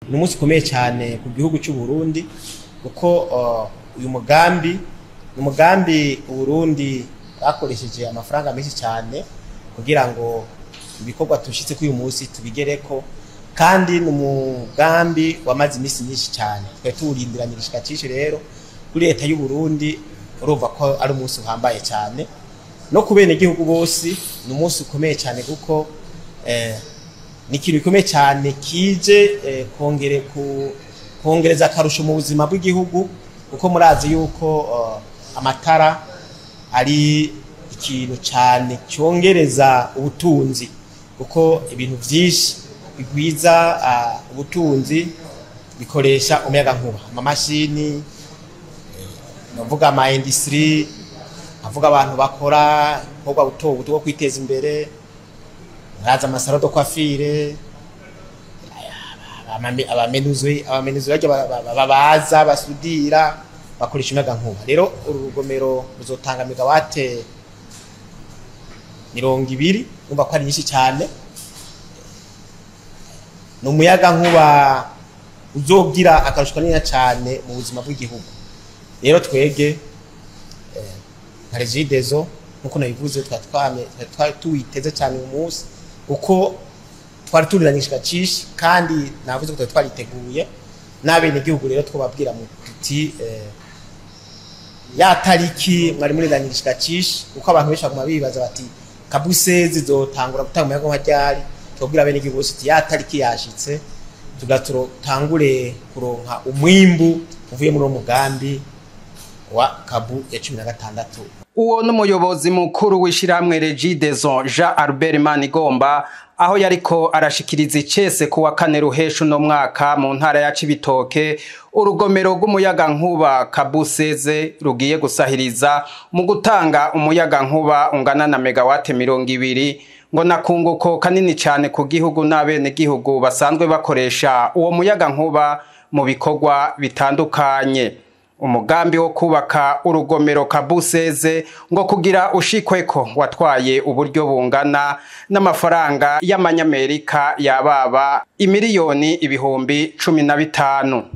ni umunsi ukomeye cyane ku gihugu cy'u Burundi kuko uh, uyu mugambi ni umugambi Burundi bakoresheje amafaranga menshi cyane kugira ngo ibikorwa tushitse kuri uyu munsi tubigereko kandi ni umugambi wamaze iminsi myinshi cyane twari tuwurindiranye igishika cyinshi rero kuri leta y'u Burundi urumva ko ari umunsi uhambaye cyane no ku benegihugu bose ni umunsi ukomeye cyane kuko eh, ni ikintu gikomeye cyane kije eh, kongere ku kongereza akarusho mu buzima bw'igihugu kuko murazi yuko uh, amatara ari ikintu cyane cyongereza ubutunzi kuko ibintu byinshi bigwiza uh, ubutunzi bikoresha umuyaga nkuba amamashini navuga ama industry avuga abantu bakora ibikorwa buto buto bwo kwiteza imbere muraza amasaro do kwafire abamenuzi abamenuzi barya babaza basudira bakoresha umuyaga nkuba rero uru rugomero ruzotanga megawate mirongo ibiri numva ko ari nyinshi cyane ni umuyaga nkuba uzogira akarusho kanini cyane mu buzima bw'igihugu rero twege nka regidezo nkuko nabivuze twari tuwiteze cyane uyu munsi kuko twari turiranyishije cishi kandi navuze ko twari twariteguye n'abenegihugu rero twababwira mu tuti ya tariki mwari muriranyishije cishi kuko abantu benshi baguma bibaza bati kabusezi zotangura gutanga umuyaga nka ryari twabwira abenegihugu bose ati ya tariki yashitse tugatangure kuronka umwimbu uvuye muri uwo mugambi wa kabu ya cumi na gatandatu uwo n'umuyobozi mukuru w'ishyirahamwe regidezo jean albert manigomba aho yariko arashikiriza icese ku wa kane ruhesha uno mwaka mu ntara ya cibitoke urugomero rw'umuyaga nkuba kabuseze rugiye gusahiriza mu gutanga umuyaga nkuba ungana na megawate mirongo ibiri ngo nakunguko kanini cyane ku gihugu n'abenegihugu basanzwe bakoresha uwo muyaga nkuba mu bikorwa bitandukanye umugambi wo kubaka urugomero kabuseze ngo kugira ushikweko watwaye uburyo bungana n'amafaranga y'amanyamerika yababa imiliyoni ibihumbi cumi na bitanu